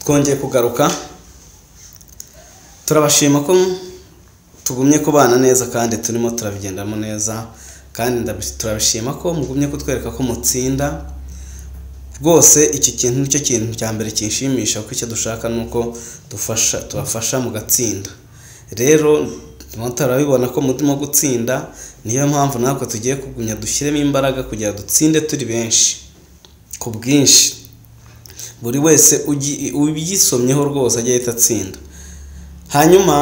twongeye kugaruka turabashima ko tugumye kubana neza kandi turimo turabigendamo neza kandi ndabi- turabishima ko mugumye kutwereka ko mutsinda rwose iki kintu nicyo kintu cya mbere kinshimisha kuko icyo dushaka ni uko dufasha tubafasha mugatsinda rero turimo turabibona ko murimo gutsinda niyo mpamvu natwe tugiye kugumya dushyiremo imbaraga kugira ngo dutsinde turi benshi ku bwinshi buri wese ugi- ubyisomyeho rwose ajye ahita atsinda hanyuma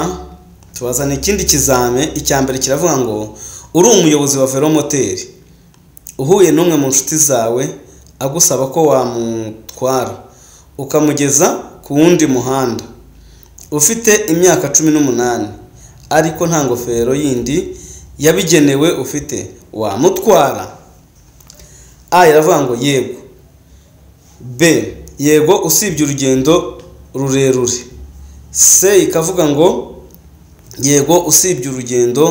tubazana ikindi kizame icya mbere kiravuga ngo uri umuyobozi wa velomoteri uhuye n'umwe mu nshuti zawe agusaba ko wamutwara ukamugeza ku wundi muhanda ufite imyaka cumi n'umunani ariko nta ngofero yindi yabigenewe ufite wamutwara a iravuga ngo yego b yego usibye urugendo rurerure c ikavuga ngo yego usibye urugendo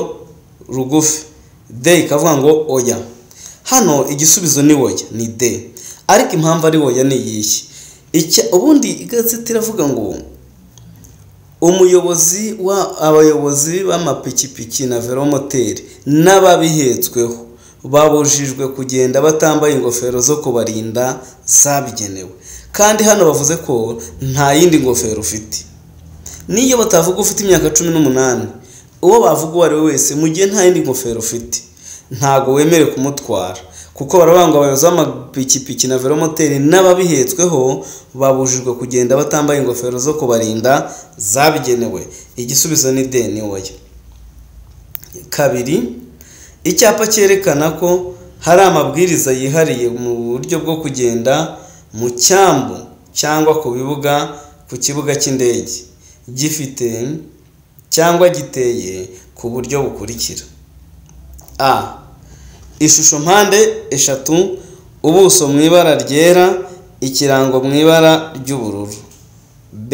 rugufi d ikavuga ngo oya hano igisubizo ni oya ni d ariko impamvu ari oya ni iyihe Icya- ubundi igazeti iravuga ngo umuyobozi wa abayobozi b'amapikipiki na velomoteri n'ababihetsweho babujijwe kugenda batambaye ingofero zo kubarinda zabigenewe kandi hano bavuze ko nta yindi ngofero ufite niyo batavuga ufite imyaka cumi n'umunani uwo bavuga uwo ari we wese mu gihe nta yindi ngofero ufite ntabwo wemerewe kumutwara kuko baravuga ngo abayobozi b'amapikipiki na velomoteri n'ababihetsweho babujijwe kugenda batambaye ingofero zo kubarinda zabigenewe igisubizo ni de ni oya kabiri icyapa cyerekana ko hari amabwiriza yihariye mu buryo bwo kugenda mu cyambu cyangwa ku bibuga ku kibuga cy'indege gifite cyangwa giteye ku buryo bukurikira a ishusho mpande eshatu ubuso mu ibara ryera ikirango mu ibara ry'ubururu b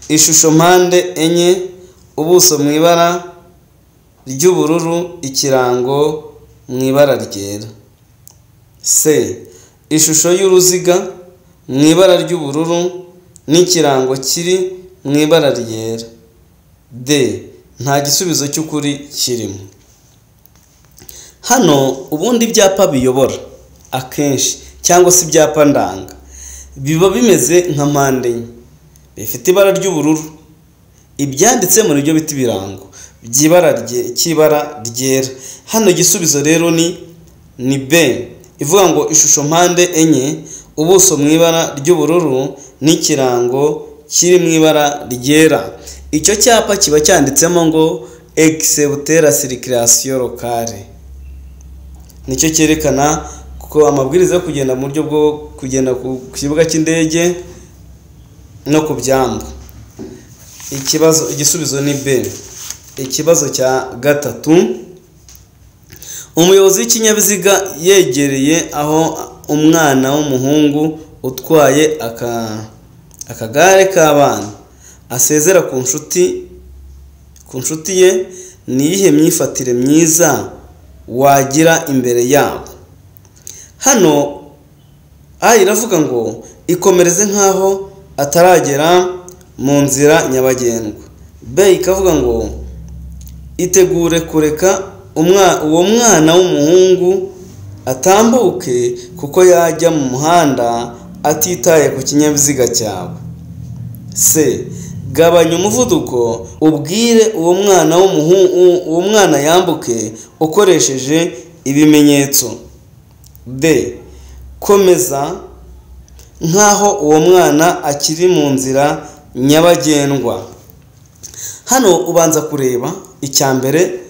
ishusho mpande enye ubuso mu ibara ry'ubururu ikirango mu ibara ryera c ishusho y'uruziga mu ibara ry'ubururu n'ikirango kiri mu ibara ryera d nta gisubizo cy'ukuri kirimo hano ubundi ibyapa biyobora akenshi cyangwa se ibyapa ndanga biba bimeze nka mpande enye bifite ibara ry'ubururu ibyanditse mu nibyo bita ibirango by'ibara rye- cy'ibara ryera hano igisubizo rero ni ni b ivuga ngo ishusho mpande enye ubuso mu ibara ry'ubururu n'ikirango kiri mu ibara ryera icyo cyapa kiba cyanditsemo ngo exebutera sirikirasiyo lokale nicyo cyerekana ko amabwiriza yo kugenda mu buryo bwo kugenda ku ku kibuga cy'indege no ku byambu ikibazo igisubizo ni b ikibazo cya gatatu umuyobozi w'ikinyabiziga yegereye aho umwana w'umuhungu utwaye aka- akagare k'abana asezera ku nshuti ku nshuti ye ni iyihe myifatire myiza wagira imbere yabo hano aha iravuga ngo ikomereze nk'aho ataragera mu nzira nyabagendwa be ikavuga ngo itegure kureka umwa- uwo mwana w'umuhungu atambuke kuko yajya mu muhanda atitaye ku kinyabiziga cyawe c gabanya umuvuduko ubwire uwo mwana w'umuhungu uwo mwana yambuke ukoresheje ibimenyetso d komeza nk'aho uwo mwana akiri mu nzira nyabagendwa hano ubanza kureba icya mbere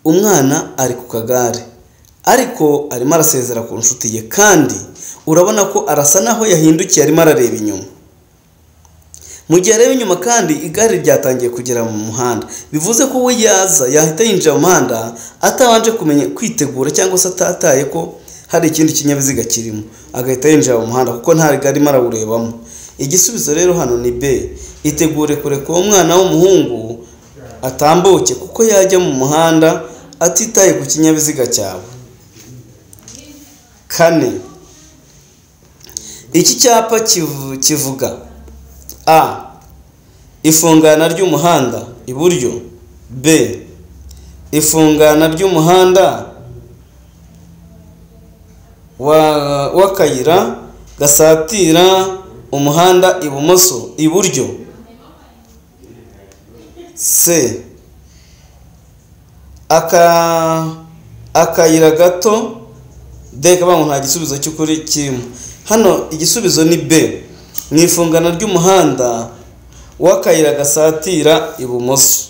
umwana ari ku kagare ariko arimo arasezera ku nshuti ye kandi urabona ko arasa naho yahindukiye arimo arareba inyuma mu gihe areba inyuma kandi igare ryatangiye kugera mu muhanda bivuze ko we yaza yahita yinjira mu muhanda atabanje kumenya kwitegura cyangwa se atataye ko hari ikindi kinyabiziga kirimo agahita yinjira mu muhanda kuko nta rigari arimo arawurebamo igisubizo rero hano ni b itegure kureka uwo mwana w'umuhungu atambuke kuko yajya mu muhanda atitaye ku kinyabiziga cyawe kane iki cyapa kivu- kivuga a ifungana ry'umuhanda iburyo b ifungana ry'umuhanda wa- w'akayira gasatira umuhanda ibumoso iburyo c aka akayira gato d kabangu nta gisubizo cy'ukuri kirimo hano igisubizo ni b mu ifungana ry'umuhanda w'akayira gasatira ibumoso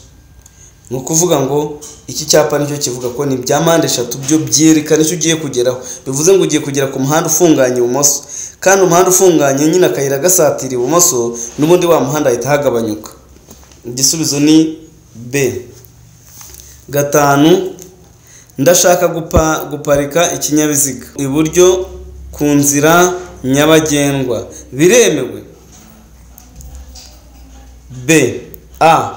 ni ukuvuga ngo iki cyapa nicyo kivuga ko ni ibya mpande eshatu byo byerekana icyo ugiye kugeraho bivuze ngo ugiye kugera ku muhanda ufunganye ibumoso kandi umuhanda ufunganye nyine akayira gasatira ibumoso n'ubundi wa muhanda ahita ahagabanyuka igisubizo ni b gatanu ndashaka gupa guparika ikinyabiziga iburyo ku nzira nyabagendwa biremewe b a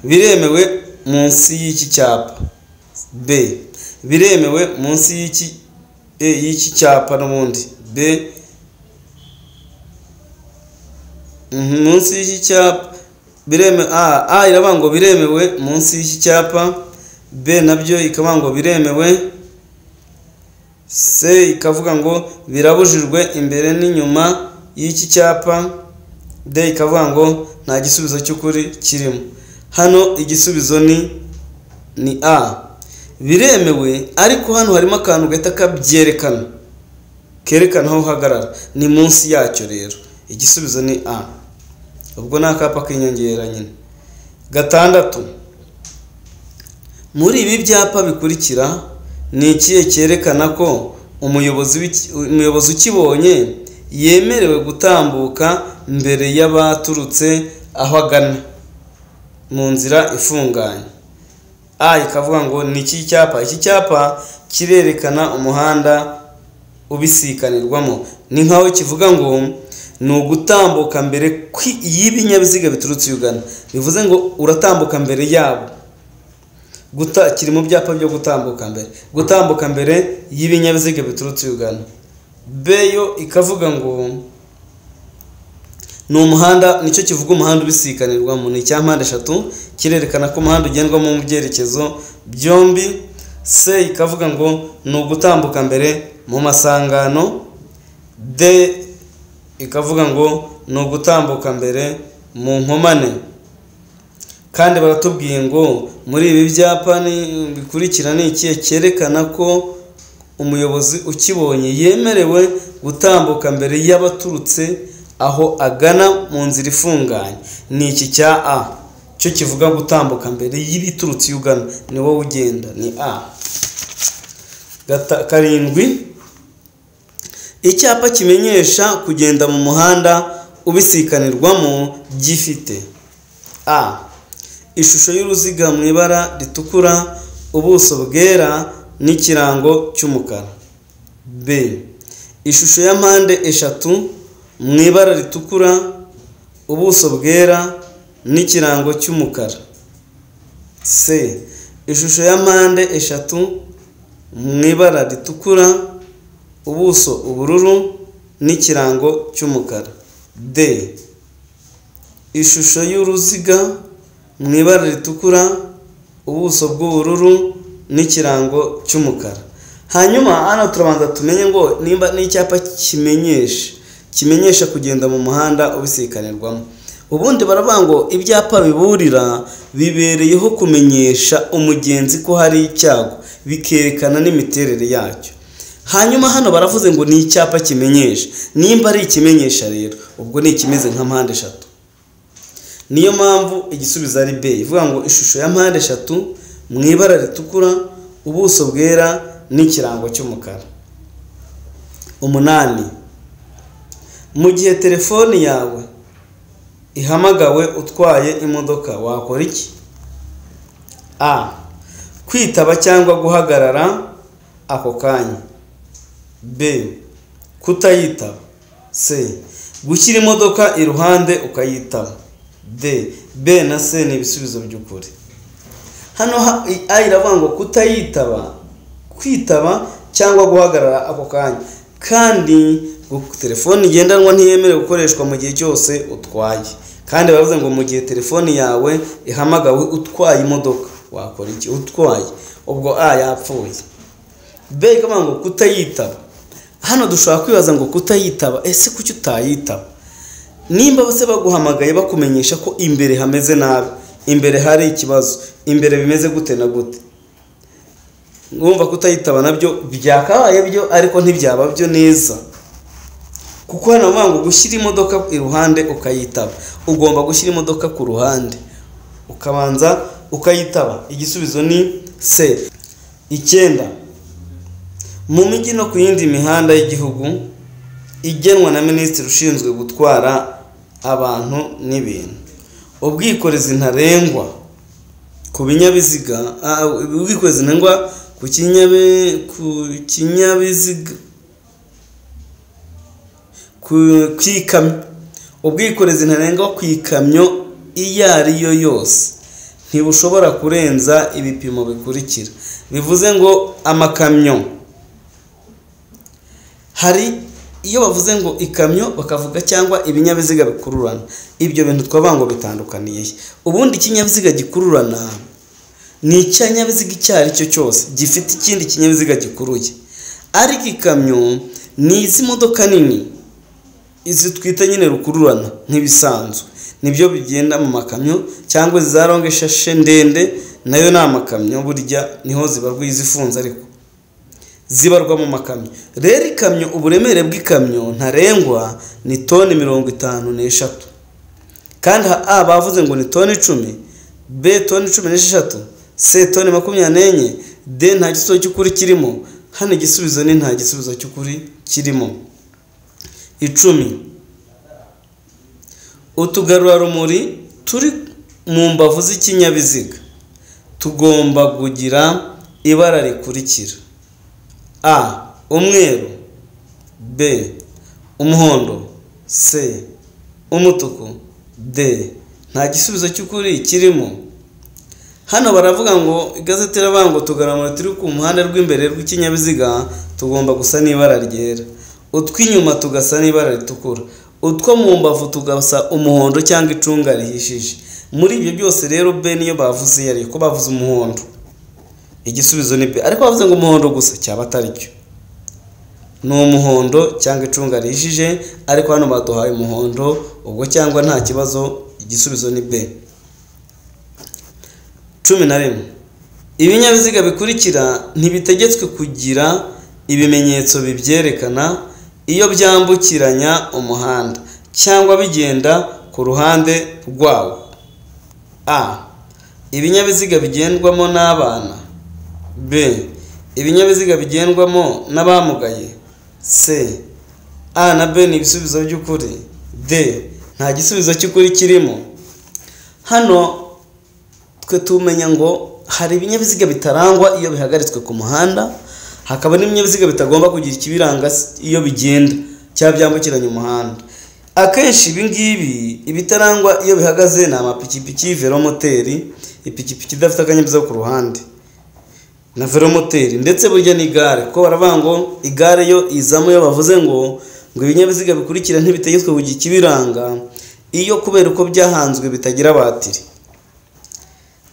biremewe munsi y'iki cyapa b biremewe munsi y'iki e, y'iki cyapa n'ubundi b Mhm, munsi y'iki cyapa bireme a a iravuga ngo biremewe munsi y'iki cyapa b nabyo ikavuga ngo biremewe c ikavuga ngo birabujijwe imbere n'inyuma y'iki cyapa de ikavuga ngo nta gisubizo cy'ukuri kirimo hano igisubizo ni ni a biremewe ariko hano harimo akantu gahita kabyerekana kerekana aho uhagarara ni munsi yacyo rero igisubizo ni a ubwo ni akapa k'inyongera nyine gatandatu muri ibi byapa bikurikira ni ikihe cyerekana ko umuyobozi w'iki- umuyobozi ukibonye yemerewe gutambuka mbere y'abaturutse aho agana mu nzira ifunganye a ikavuga ngo ni iki cyapa iki cyapa kirerekana umuhanda ubisikanirwamo ni nk'aho kivuga ngo ni ugutambuka mbere kwi- y'ibinyabiziga biturutse iyo ugana bivuze ngo uratambuka mbere yabo guta kiri mu byapa byo gutambuka mbere gutambuka mbere y'ibinyabiziga biturutse iyo ugana b yo ikavuga ngo ni umuhanda nicyo kivuga umuhanda ubisikanirwamo ni icya mpande eshatu kirerekana ko umuhanda ugendwamo mu byerekezo byombi c ikavuga ngo ni ugutambuka mbere mu masangano d ikavuga ngo ni ugutambuka mbere mu nkomane kandi baratubwiye ngo muri ibi byapa ni- bikurikira ni ikihe cyerekana ko umuyobozi ukibonye yemerewe gutambuka mbere y'abaturutse aho agana mu nzira ifunganye ni iki cya a cyo kivuga gutambuka mbere y'ibiturutse iyo ugana ni wowe ugenda ni a Gata- karindwi icyapa kimenyesha kugenda mu muhanda ubisikanirwamo gifite a ishusho y'uruziga mu ibara ritukura ubuso bwera n'ikirango cy'umukara b ishusho ya mpande eshatu mu ibara ritukura ubuso bwera n'ikirango cy'umukara c ishusho ya mpande eshatu mu ibara ritukura ubuso ubururu n'ikirango cy'umukara d ishusho y'uruziga mu ibara ritukura ubuso bw'ubururu n'ikirango cy'umukara hanyuma hano turabanza tumenye ngo nimba n'icyapa kimenyesha kimenyesha kugenda mu muhanda ubisikanirwamo ubundi baravuga ngo ibyapa biburira bibereyeho kumenyesha umugenzi ko hari icyago bikerekana n'imiterere yacyo hanyuma hano baravuze ngo ni icyapa kimenyesha nimba ari ikimenyesha rero ubwo ni ikimeze nka mpande eshatu niyo mpamvu igisubizo ari b ivuga ngo ishusho ya mpande eshatu mu ibara ritukura ubuso bwera n'ikirango cy'umukara umunani mu gihe telefoni yawe ihamagawe utwaye imodoka wakora iki a kwitaba cyangwa guhagarara ako kanya b kutayitaba c gushyira imodoka iruhande ukayitaba d b na c ni ibisubizo by'ukuri hano ha- i- a iravuga ngo kutayitaba kwitaba cyangwa guhagarara ako kanya kandi telefone ngendanwa ntiyemerewe gukoreshwa mu gihe cyose utwaye kandi baravuze ngo mu gihe telefoni yawe ihamagawe utwaye imodoka wakora iki utwaye ubwo a yapfuye b ikavuga ngo kutayitaba hano dushobora kwibaza ngo kutayitaba ese kuki utayitaba nimba bose baguhamagaye bakumenyesha ko imbere hameze nabi imbere hari ikibazo imbere bimeze gute na gute ngumva kutayitaba nabyo byakabaye byo ariko ntibyaba byo neza kuko hano bavuga ngo gushyira imodoka iruhande ukayitaba ugomba gushyira imodoka ku ruhande ukabanza ukayitaba igisubizo ni c icyenda mu mijyi no ku yindi mihanda y'igihugu igenwa na minisitiri ushinzwe gutwara abantu n'ibintu ubwikorezi ntarengwa ku binyabiziga ubwikorezi ntarengwa ku kinyabiziga ku ikamyo ubwikorezi ntarengwa ku ikamyo iyo ari yo yose ntibushobora kurenza ibipimo bikurikira bivuze ngo amakamyo hari iyo bavuze ngo ikamyo bakavuga cyangwa ibinyabiziga bikururana ibyo bintu twavuga ngo bitandukaniye ubundi ikinyabiziga gikururana ni ikinyabiziga icyo ari cyo cyose gifite ikindi kinyabiziga gikuruye ariko ikamyo ni izi modoka nini izi twita nyine rukururana nk'ibisanzwe nibyo bigenda mu makamyo cyangwa za longe shashe ndende nayo ni amakamyo burya niho zibarwa izifunze ariko zibarwa mu makamyo rero ikamyo uburemere bw'ikamyo ntarengwa ni toni mirongo itanu n'eshatu kandi a bavuze ngo ni toni icumi b toni cumi n'esheshatu c toni makumyabiri n'enye d nta gisubizo cy'ukuri kirimo hano igisubizo ni nta gisubizo cy'ukuri kirimo icumi utugarurarumuri turi mu mbavu z'ikinyabiziga tugomba kugira ibara rikurikira a umweru b umuhondo c umutuku d nta gisubizo cy'ukuri kirimo hano baravuga ngo igazeti iravuga ngo utugarurarumuri turi ku muhanda rw'imbere rw'ikinyabiziga tugomba gusa n'ibara ryera utw'inyuma tugasa n'ibara ritukura utwo mu mbavu tugasa umuhondo cyangwa icunga rihishije muri ibyo byose rero be niyo bavuze iyo ko bavuze umuhondo igisubizo ni be ariko bavuze ngo umuhondo gusa cyaba atari cyo ni umuhondo cyangwa icunga rihishije ariko hano baduhaye umuhondo ubwo cyangwa nta kibazo igisubizo ni be cumi na rimwe ibinyabiziga bikurikira ntibitegetswe kugira ibimenyetso bibyerekana iyo byambukiranya umuhanda cyangwa bigenda ku ruhande rwawo a ibinyabiziga bigendwamo n'abana b ibinyabiziga bigendwamo n'abamugaye c a na b ni ibisubizo by'ukuri d nta gisubizo cy'ukuri kirimo hano twe tumenya ngo hari ibinyabiziga bitarangwa iyo bihagaritswe ku muhanda hakaba n'ibinyabiziga bitagomba kugira ikibiranga iyo bigenda cyangwa byambukiranya umuhanda akenshi ibi ngibi ibitarangwa iyo bihagaze ni amapikipiki velomoteri ipikipiki idafite akanyabiziga ku ruhande na velomoteri ndetse burya n'igare kuko baravuga ngo igare yo izamo iyo bavuze ngo ngo ibinyabiziga bikurikira ntibitegetswe kugira ikibiranga iyo kubera uko byahanzwe bitagira batiri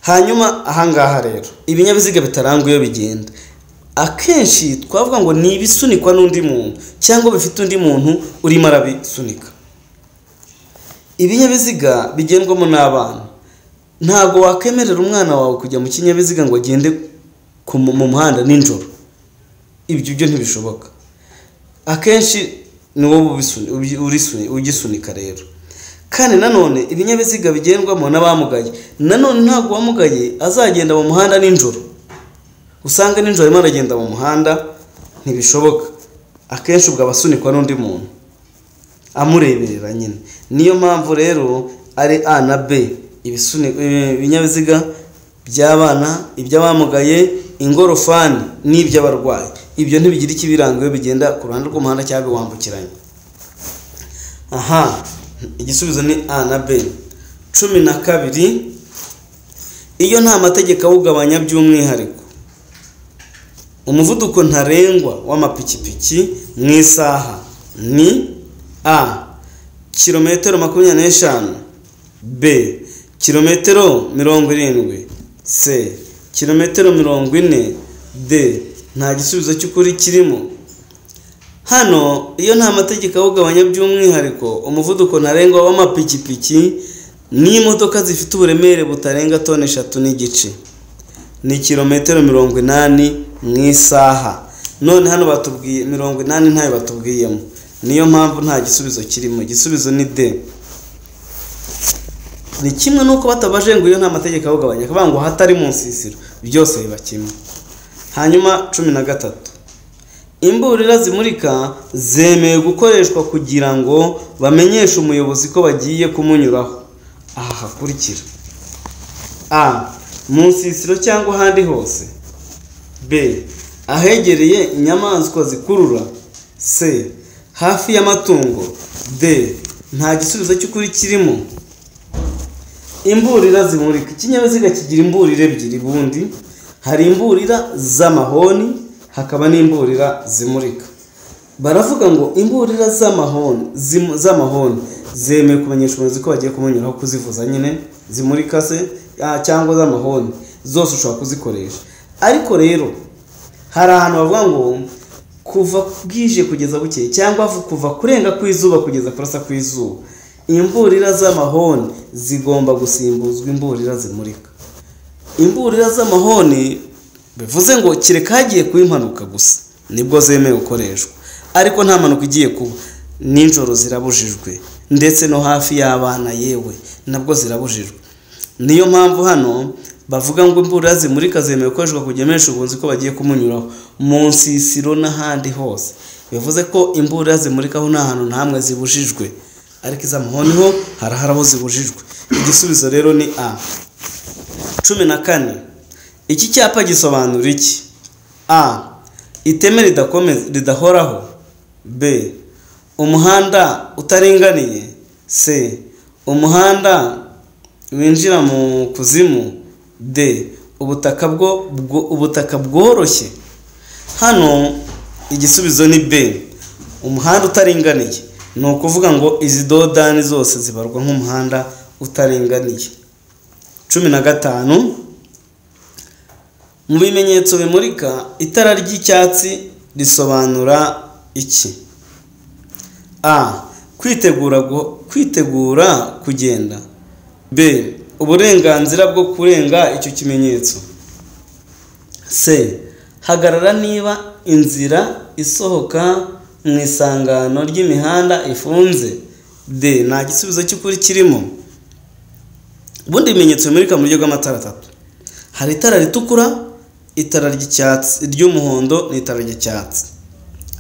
hanyuma ahangaha rero ibinyabiziga bitarangwa iyo bigenda akenshi twavuga ngo ni ibisunikwa n'undi muntu cyangwa bifite undi muntu urimo arabisunika ibinyabiziga bigendwamo n'abana ntabwo wakwemerera umwana wawe kujya mu kinyabiziga ngo agende mu muhanda nijoro ibyo byo ntibishoboka akenshi ni wowe ugisunika rero kandi nanone ibinyabiziga bigendwamo n'abamugaye nanone ntabwo uwamugaye azagenda mu muhanda nijoro usanga nijoro arimo aragenda mu muhanda ntibishoboka akenshi ubwo aba asunikwa n'undi muntu amureberera nyine niyo mpamvu rero ari a na b ibinyabiziga by'abana iby'abamugaye ingorofani n'iby'abarwayi ibyo ntibigira ikibiranga iyo bigenda ku ruhande rw'umuhanda cyangwa biwambukiranya aha igisubizo ni a na b cumi na kabiri iyo nta mategeko awugabanya by'umwihariko umuvuduko ntarengwa w'amapikipiki mu isaha ni a kilometero makumyabiri n'eshanu b kilometero mirongo irindwi c kilometero mirongo ine d nta gisubizo cy'ukuri kirimo hano iyo nta mategeko awugabanya by'umwihariko umuvuduko ntarengwa w'amapikipiki n'imodoka zifite uburemere butarenga toni eshatu n'igice ni kilometero mirongo inani mu isaha none hano batubwiye mirongo inani ntayo batubwiyemo niyo mpamvu nta gisubizo kirimo igisubizo ni de ni kimwe n'uko batabaje ngo iyo nta mategeko awugabanya akavuga ngo hatari mu nsisiro byose biba kimwe hanyuma cumi na gatatu imburira zimurika zemewe gukoreshwa kugira ngo bamenyeshe umuyobozi ko bagiye kumunyuraho aha hakurikira a mu nsisiro cyangwa ahandi hose b ahegereye inyamaswa zikurura c hafi y'amatungo d nta gisubizo cy'ukuri kirimo imburira zimurika ikinyabiziga kigira imburira ebyiri bundi hari imburira z'amahoni hakaba n'imburira zimurika baravuga ngo imburira z'amahoni z'amahoni zemewe kumenyesha umuyobozi ko bagiye kumunyuraho kuzivuza nyine zimurika se ah, cyangwa z'amahoni zose ushobora kuzikoresha ariko rero hari ahantu bavuga ngo kuva bwije kugeza bukeye cyangwa kuva kurenga ku izuba kugeza kurasa ku izuba imburira z'amahoni zigomba gusimbuzwa imburira zimurika imburira z'amahoni bivuze ngo kereka hagiye kuba impanuka gusa nibwo zemewe gukoreshwa ariko nta mpanuka igiye kuba nijoro zirabujijwe ndetse no hafi y'abana yewe nabwo zirabujijwe niyo mpamvu hano bavuga ngo imbura zimurika zemewe gukoreshwa kugemeresha ubunzi ko bagiye kumunyuraho mu nsisiro n'ahandi hose bivuze ko imbura zimurikaho nta hantu na hamwe zibujijwe ariko iz'amahoni ho harahari aho zibujijwe igisubizo rero ni a cumi na kane iki cyapa gisobanura iki a iteme ridahoraho b umuhanda utaringaniye c umuhanda winjira mu kuzimu d ubutaka bwo ubutaka bworoshye hano igisubizo ni b umuhanda utaringaniye ni ukuvuga ngo izi dodani zose zibarwa nk'umuhanda utaringaniye cumi na gatanu mu bimenyetso bimurika itara ry'icyatsi risobanura iki a kwitegura kwitegura kugenda b uburenganzira bwo kurenga icyo kimenyetso c hagarara niba inzira isohoka mu isangano ry'imihanda ifunze d nta gisubizo cy'ukuri kirimo ubundi bimenyetso bimurika mu buryo bw'amatara atatu hari itara ritukura itara ry'icyatsi ry'umuhondo ni itara ry'icyatsi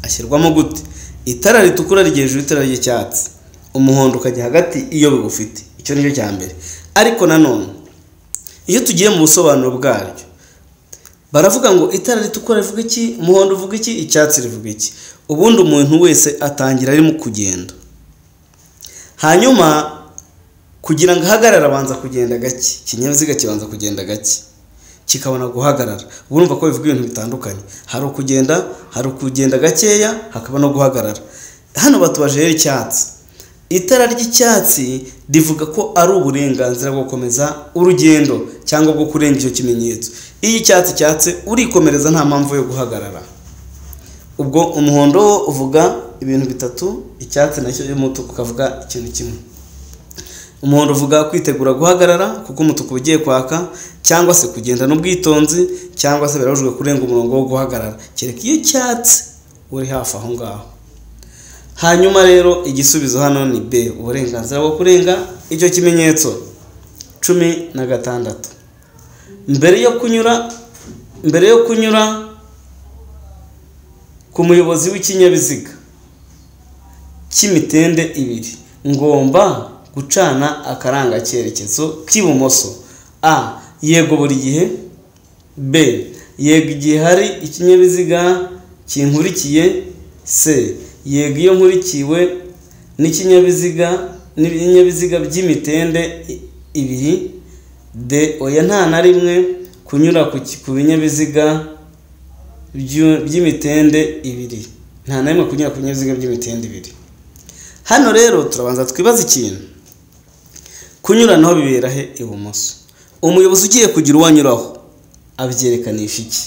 ashyirwamo gute itara ritukura riri hejuru y'itara ry'icyatsi umuhondo ukajya hagati iyo bigufite icyo nicyo cya mbere ariko nanone iyo tugiye mu busobanuro bwaryo baravuga ngo itara ritukura rivuga iki umuhondo uvuga iki icyatsi rivuga iki ubundi umuntu wese atangira arimo kugenda hanyuma kugira ngo ahagarare abanza kugenda gake ikinyabiziga kibanza kugenda gake kikabona guhagarara urumva ko bivuga ibintu bitandukanye hari ukugenda hari ukugenda gakeya hakaba no guhagarara hano batubaje rero icyatsi itara ry'icyatsi rivuga ko ari uburenganzira bwo gukomeza urugendo cyangwa bwo kurenga icyo kimenyetso iyo icyatsi cyatse urikomereza nta mpamvu yo guhagarara ubwo umuhondo wo uvuga ibintu bitatu icyatsi nacyo cy'umutuku ukavuga ikintu kimwe umuntu uvuga kwitegura guhagarara kuko umutuku uba ugiye kwaka cyangwa se kugendana ubwitonzi cyangwa se birabujijwe kurenga umurongo wo guhagarara kereka iyo cyatsi uri hafi aho ngaho hanyuma rero igisubizo hano ni b uburenganzira bwo kurenga icyo kimenyetso cumi na gatandatu mbere yo kunyura mbere yo kunyura ku muyobozi w'ikinyabiziga cy'imitende ibiri ngomba gucana akaranga cyerekezo k'ibumoso a yego buri gihe b yego igihe hari ikinyabiziga kinkurikiye c yego iyo nkurikiwe n'ikinyabiziga n'ibinyabiziga by'imitende ibiri d oya nta na rimwe kunyura ku binyabiziga by'imitende ibiri nta na rimwe kunyura ku binyabiziga by'imitende ibiri hano rero turabanza twibaze ikintu kunyuranaho bibera he ibumoso umuyobozi ugiye kugira uwo anyuraho abyerekananisha iki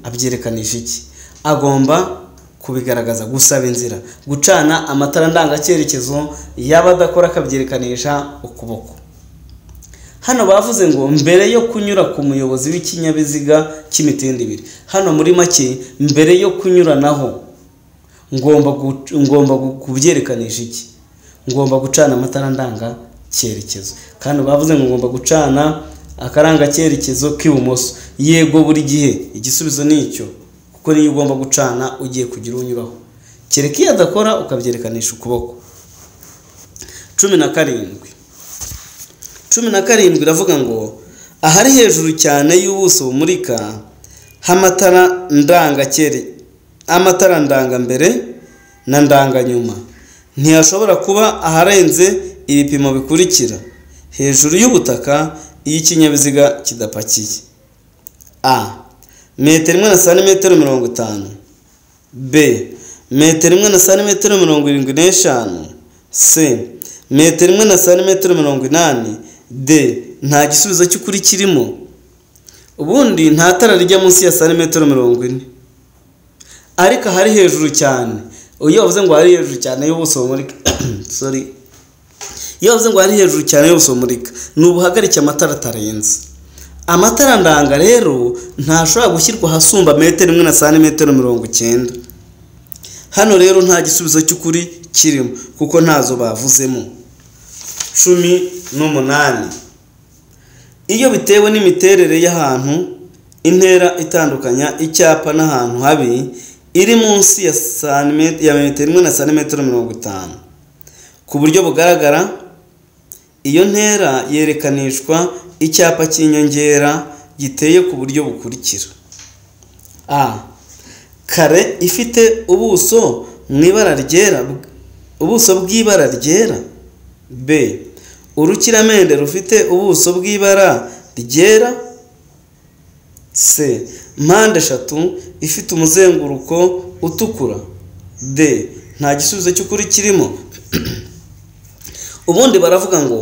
abyerekananisha iki agomba kubigaragaza gusaba inzira gucana amatara ndangacyerekezo y'abadakora akabyerekananisha ukuboko hano bavuze ngo mbere yo kunyura ku muyobozi w'ikinyabiziga cy'imitende ibiri hano muri make mbere yo kunyuranaho ngomba gu- ngomba gu- kubyerekananisha iki ngomba gucana amatara ndanga cyerekezo kandi bavuze ngo ngomba gucana akaranga cyerekezo k'ibumoso yego buri gihe igisubizo ni icyo kuko niyo ugomba gucana ugiye kugira unyuraho kereka iyo adakora ukabyerekananisha ukuboko cumi na karindwi cumi na karindwi iravuga ngo ahari hejuru cyane y'ubuso bumurika h'amatara ndangakere amatara ndangambere na ndanganyuma ntihashobora kuba aharenze ibipimo bikurikira hejuru y'ubutaka iyo ikinyabiziga kidapakiye a metero imwe na santimetero mirongo itanu b metero imwe na santimetero mirongo irindwi n'eshanu c metero imwe na santimetero mirongo inani d nta gisubizo cy'ukuri kirimo ubundi nta tara rijya munsi ya santimetero mirongo ine ariko ahari hejuru cyane iyo bavuze ngo hari hejuru cyane y'ubuso bumurika sorry iyo bavuze ngo hari hejuru cyane y'ubuso bumurika ni ubuhagarike amatara atarenze amatara ndanga rero ntashobora gushyirwa ahasumba metero imwe na santimetero mirongo icyenda hano rero nta gisubizo cy'ukuri kirimo kuko ntazo bavuzemo cumi n'umunani iyo bitewe n'imiterere y'ahantu intera itandukanya icyapa n'ahantu habi iri munsi ya santimetero ya metero imwe na santimetero mirongo itanu ku buryo bugaragara iyo ntera yerekanishwa icyapa cy'inyongera giteye ku buryo bukurikira a kare ifite ubuso mu ibara ryera ubuso bw'ibara ryera b urukiramende rufite ubuso bw'ibara ryera c mpande eshatu ifite umuzenguruko utukura d nta gisubizo cy'ukuri kirimo ubundi baravuga ngo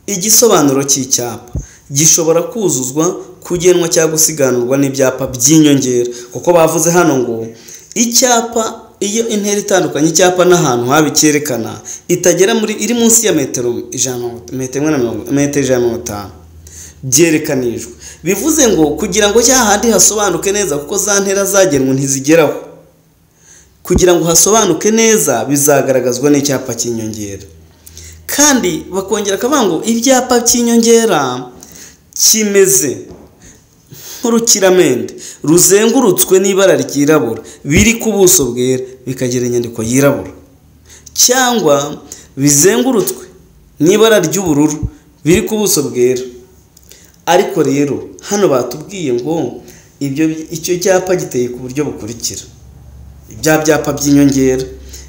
igisobanuro cy'icyapa gishobora kuzuzwa kugenwa cyangwa gusiganurwa n'ibyapa by'inyongera kuko bavuze hano ngo icyapa iyo intera itandukanye icyapa n'ahantu habi cyerekana itagera muri iri munsi ya metero ijana metero imwe na mirongo metero ijana na mirongo itanu byerekanijwe bivuze ngo kugira ngo cya handi hasobanuke neza kuko za ntera zagenwe ntizigeraho kugira ngo hasobanuke neza bizagaragazwa n'icyapa cy'inyongera kandi bakongera akavuga ngo ibyapa by'inyongera kimeze nk'urukiramende ruzengurutswe n'ibara ryirabura biri ku buso bwera bikagira inyandiko yirabura cyangwa bizengurutswe n'ibara ry'ubururu biri ku buso bwera ariko rero hano batubwiye ngo ibyo icyo cyapa giteye ku buryo bukurikira bya byapa by'inyongera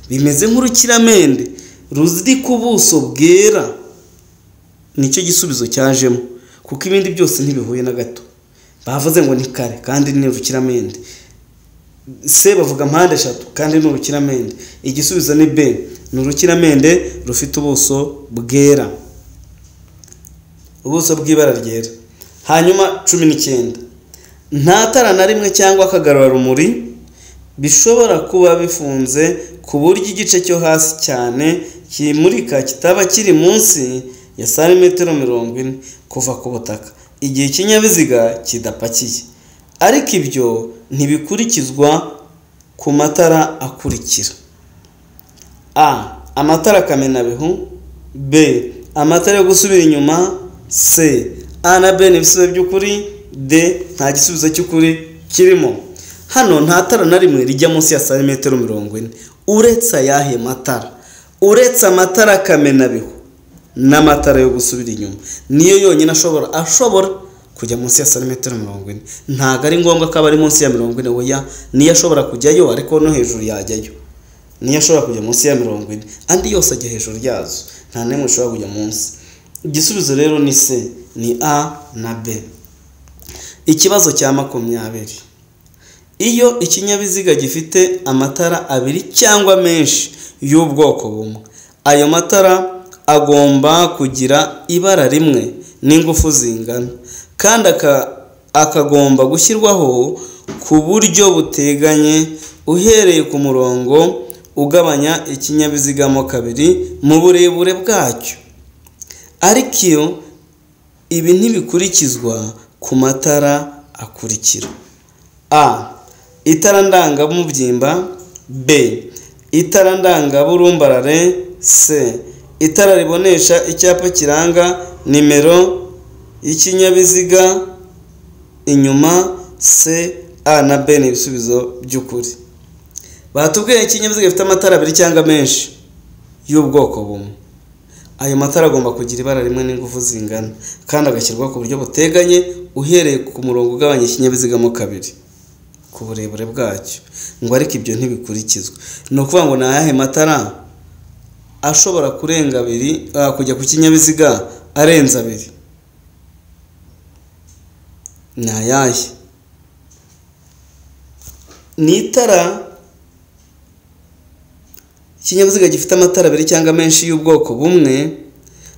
bimeze nk'urukiramende ruziri ku buso bwera nicyo gisubizo cyajemo kuko ibindi byose ntibihuye na gato bavuze ngo ni kare kandi ni urukiramende se bavuga mpande eshatu kandi ni urukiramende igisubizo ni b ni urukiramende rufite ubuso bwera ubuso bw'ibara ryera hanyuma cumi n'icyenda nta tara na rimwe cyangwa akagarurarumuri bishobora kuba bifunze ku buryo igice cyo hasi cyane kimurika kitaba kiri munsi ya santimetero mirongo ine kuva ku butaka igihe ikinyabiziga kidapakiye ariko ibyo ntibikurikizwa ku matara akurikira a amatara kamenabihu b amatara yo gusubira inyuma c a na b ni ibisubizo by'ukuri d nta gisubizo cy'ukuri kirimo hano nta tara na rimwe rijya munsi ya santimetero mirongo ine uretse ayahe matara uretse amatara kamenabihu n'amatara yo gusubira inyuma niyo yonyine ashobora ashobora kujya munsi ya santimetero mirongo ine ntabwo ari ngombwa ko aba ari munsi ya mirongo ine oya niyo ashobora kujyayo ariko no hejuru yajyayo niyo ashobora kujya munsi ya mirongo ine andi yose ajya hejuru yazo nta n'imwe ishobora kujya munsi igisubizo rero ni c ni a na b ikibazo cya makumyabiri iyo ikinyabiziga gifite amatara abiri cyangwa menshi y'ubwoko bumwe ayo matara agomba kugira ibara rimwe n'ingufu zingana kandi aka- akagomba gushyirwaho ku buryo buteganye uhereye ku murongo ugabanya ikinyabiziga mo kabiri mu burebure bwacyo ariko iyo ibi ntibikurikizwa ku matara akurikira a itara ndangamubyimba b itara ndangaburumbarare c itara ribonesha icyapa kiranga nimero y'ikinyabiziga inyuma c a na b ni ibisubizo by'ukuri batubwiye ikinyabiziga gifite amatara abiri cyangwa menshi y'ubwoko bumwe ayo matara agomba kugira ibara rimwe n'ingufu zingana kandi agashyirwa ku buryo buteganye uhereye ku murongo ugabanya ikinyabiziga mo kabiri ku burebure bwacyo ngo ariko ibyo ntibikurikizwe ni ukuvuga ngo ni ayahe matara ashobora kurenga abiri ah, kujya ku kinyabiziga arenze abiri ni ayahe ni itara ikinyabiziga gifite amatara abiri cyangwa menshi y'ubwoko bumwe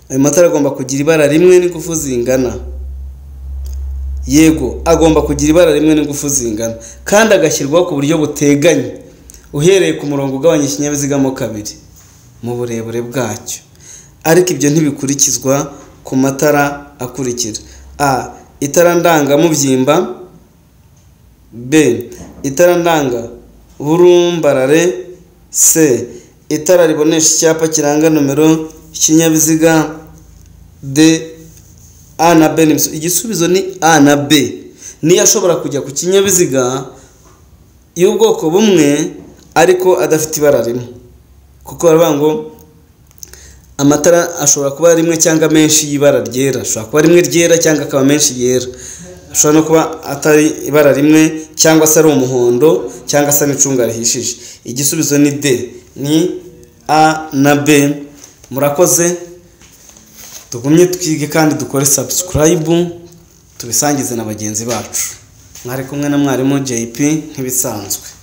ayo matara agomba kugira ibara rimwe n'ingufu zingana yego agomba kugira ibara rimwe n'ingufu zingana kandi agashyirwaho ku buryo buteganye uhereye ku murongo ugabanya ikinyabiziga mo kabiri mu burebure bwacyo ariko ibyo ntibikurikizwa ku matara akurikira a itara ndangamubyimba b itara ndanga burumbarare c itara ribonesha icyapa kiranga nomero ikinyabiziga d a na b ni ibisubizo. igisubizo ni a na b niyo ashobora kujya ku kinyabiziga y'ubwoko bumwe ariko adafite ibara rimwe kuko baravuga ngo amatara ashobora kuba rimwe cyangwa menshi y'ibara ryera ashobora kuba rimwe ryera cyangwa akaba menshi yera ashobora no kuba atari ibara rimwe cyangwa se ari umuhondo cyangwa se n'icunga rihishije igisubizo ni d ni a na b murakoze tugumye twige kandi dukore sabusikarayibu tubisangize na bagenzi bacu mwari kumwe na mwarimu jp nk'ibisanzwe